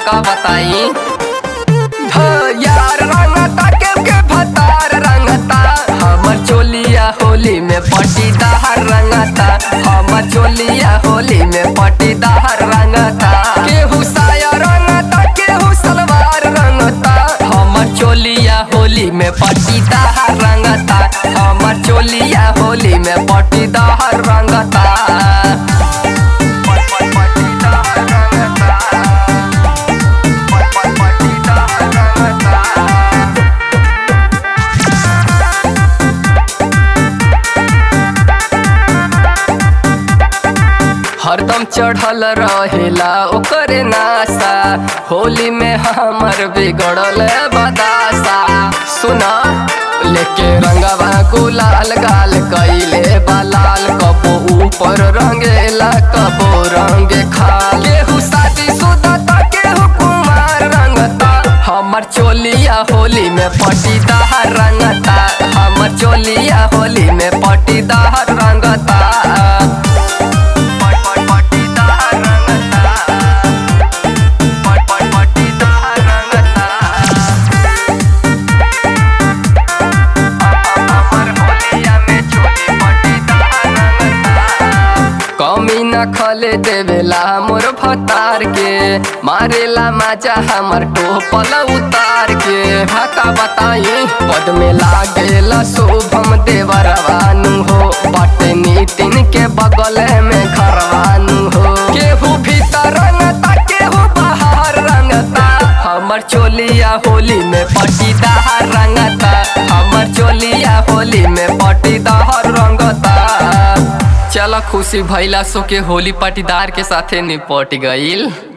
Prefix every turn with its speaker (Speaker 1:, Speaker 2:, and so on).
Speaker 1: का बताई ध यार रंगता के के भतार रंगता हमर चोलिया होली में पटीदार रंगता हमर चोलिया होली में पटीदार रंगता केहू साया रंगता केहू सलवार रंगता हमर चोलिया होली में पटीदार रंगता हमर चोलिया होली में पटीदार रंगता पटीदार रंगता हरदम चढ़ल रहेला ओकरे नासा होली में हमर बिगड़ल बदासा सुना लेके रंगवा गुलाल गाल कैले बलाल कबो ऊपर रंगेला कबो रंगे खाल केहू शादी सुदा त केहू कुमार रंगता हमर चोलिया होली में पटीदार रंगता हमर चोलिया होली में पटीदार रंगता पटीदार रंगता पटीदार रंगता हमर होलिया में चोली पटीदार रंगता कमी न खले देवेला मोर भतार के मारेला माजा हमर टोपल उतार के ढाका बताई पद में लागेला शुभम देवरवानु हो बटे नितिन के बगल में घरवानु हो केहू भीतर रंगता केहू बाहर रंगता हमर चोलिया होली में पटीदार रंगता हमर चोलिया होली में पटीदार रंगता चल खुशी भैला सो के होली पटीदार के साथे निपट गईल